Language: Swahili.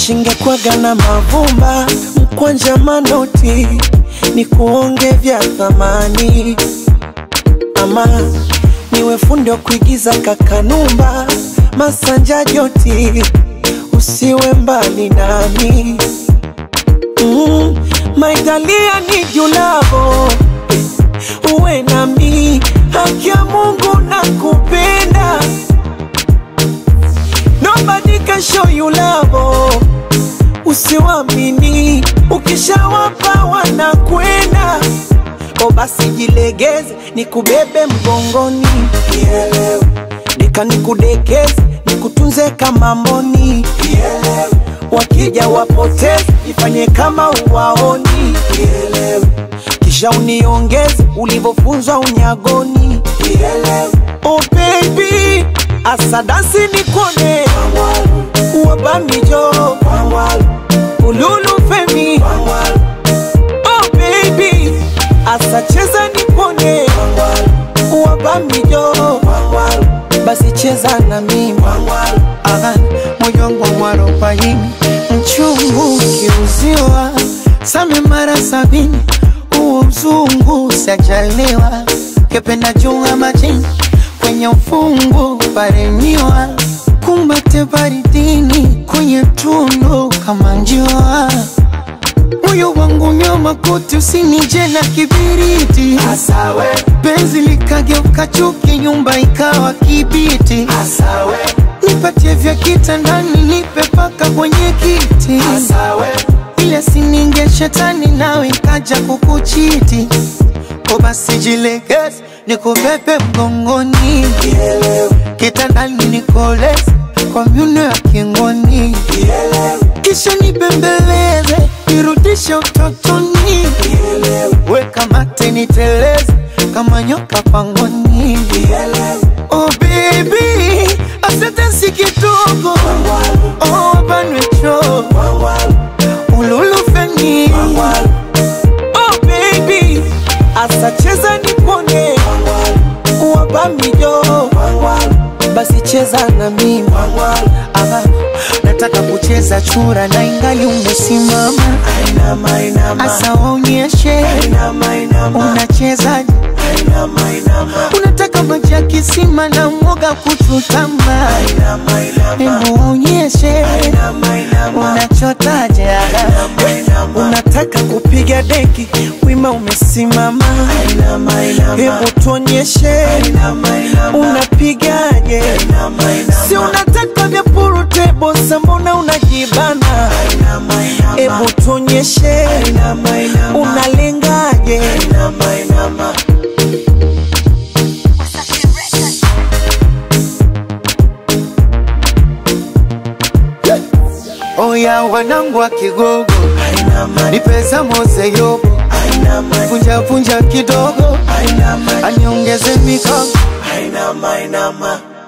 Shingekwaga na mavumba mkwanja manoti ni kuonge vya thamani, ama niwe fundi wa kuigiza kakanumba masanja joti, usiwe mbali nami mm, maitalia ni julavo uwe nami, haki ya Mungu na kupenda Nobody can show you love. Usiwamini, ukishawapa wanakwenda. O basi jilegeze, nikubebe mgongoni, Kielewe. nika nikudekeze, nikutunze kama mboni, Kielewe. wakija wapoteze, ifanye kama uwaoni, Kielewe. kisha uniongeze ulivyofunzwa unyagoni, Kielewe. oh baby asadasi nikone wabamijo ululu femi oh baby asacheza nikone wabamijo basi cheza na mimi Aha, moyo wangu mwarobaini mchungu ukiuziwa same mara sabini huo uzungu sajaliwa kependa junga majini kwenye ufungu paremiwa kumbate baridini kwenye tundu kama njiwa moyo wangu nyoma kuti usinije na kibiriti Asawe, penzi likageuka chuki nyumba ikawa kibiti asawe, nipatie vya kitandani nipe paka kwenye kiti asawe, ile sininge shetani nawe ikaja kukuchiti ko basi jilegeze nikubebe mgongoni kitandani nikoleze kwa myuno ya kingoni kisha nibembeleze nirudishe utotoni weka mate niteleze kama nyoka pangoni oh baby asante si kidogo oh banwecho ululufeni oh baby asacheza nikone wabamijo basi cheza na mimi Aha, nataka kucheza chura na ingali umesimama Ainama, inama, asa waonyeshe inama, inama, unachezaje inama, unataka maji ya kisima na mwoga kuchutama inama, inama, hebu waonyeshe inama, inama, unachotaje unataka kupiga deki wima umesimama Inama, inama. hebu tuonyeshe Inama, inama. unapigaje Inama, inama. si unataka vya purutebo sambona unajibana Inama, inama. hebu tuonyeshe Inama, inama. unalengaje Inama, inama. oya wanangu wa kigogo Inama, ni pesa mose yobo inama. vunja vunja kidogo Inama, aniongeze mikono inama, inama.